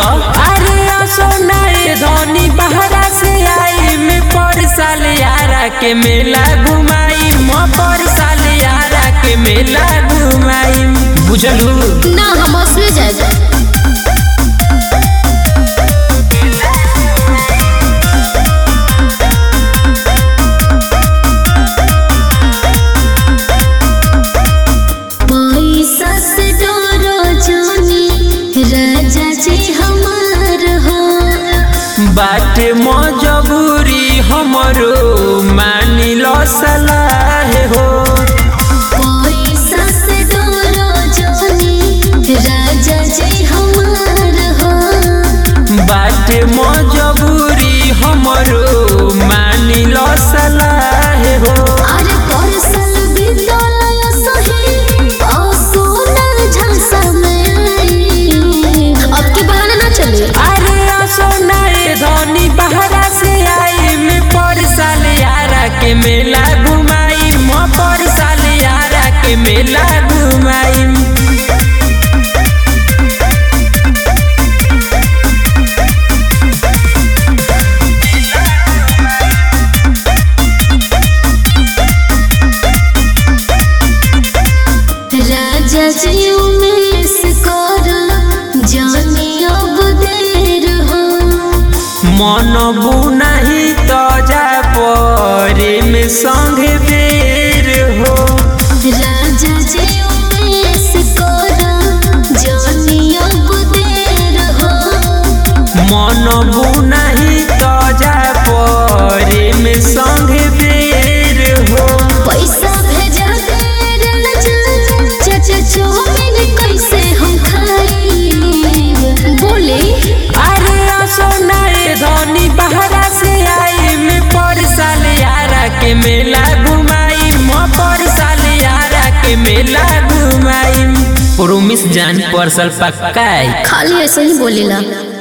अरे सोनाए धनी बहरा से आई में पर साल यारा के मेला घुमाई म पर साल यारा के मेला घुमाई बुझलू ना हम असले जाए पैसा से डरो जानी राजा जी हमार हो बाटे मजबूरी हमरो मानी लो सलाह हो पैसा से डरो जानी राजा जी हमार हो बाटे मजबूरी हमरो मानी लो सलाह हो अरे परसल विद्यालय सही ओ सोना झांसा में आई अब की बहाना ना चले अरे सोनाए धनी बहरा से आई में पर साल यारा के मेला घुमाई म पर साल यारा के मेला घुमाई राजा जी उमेश कर जानी अब देर हो मन बुनाही तो जा परे में संग बेर हो राजा जी उमेश कर जानी अब देर हो मन बुनाही तो जा परे में संग बेर हो पैसा भेजा दे राजा चाचा चौमिन कैसे हम खाई बोले अरे सोनाए धनी बहरा से आई में पर साल यारा के मेला घुमाई म पर साल यारा के मेला घुमाई प्रोमिस जान पर साल पक्का आई खाली ऐसे ही बोलेला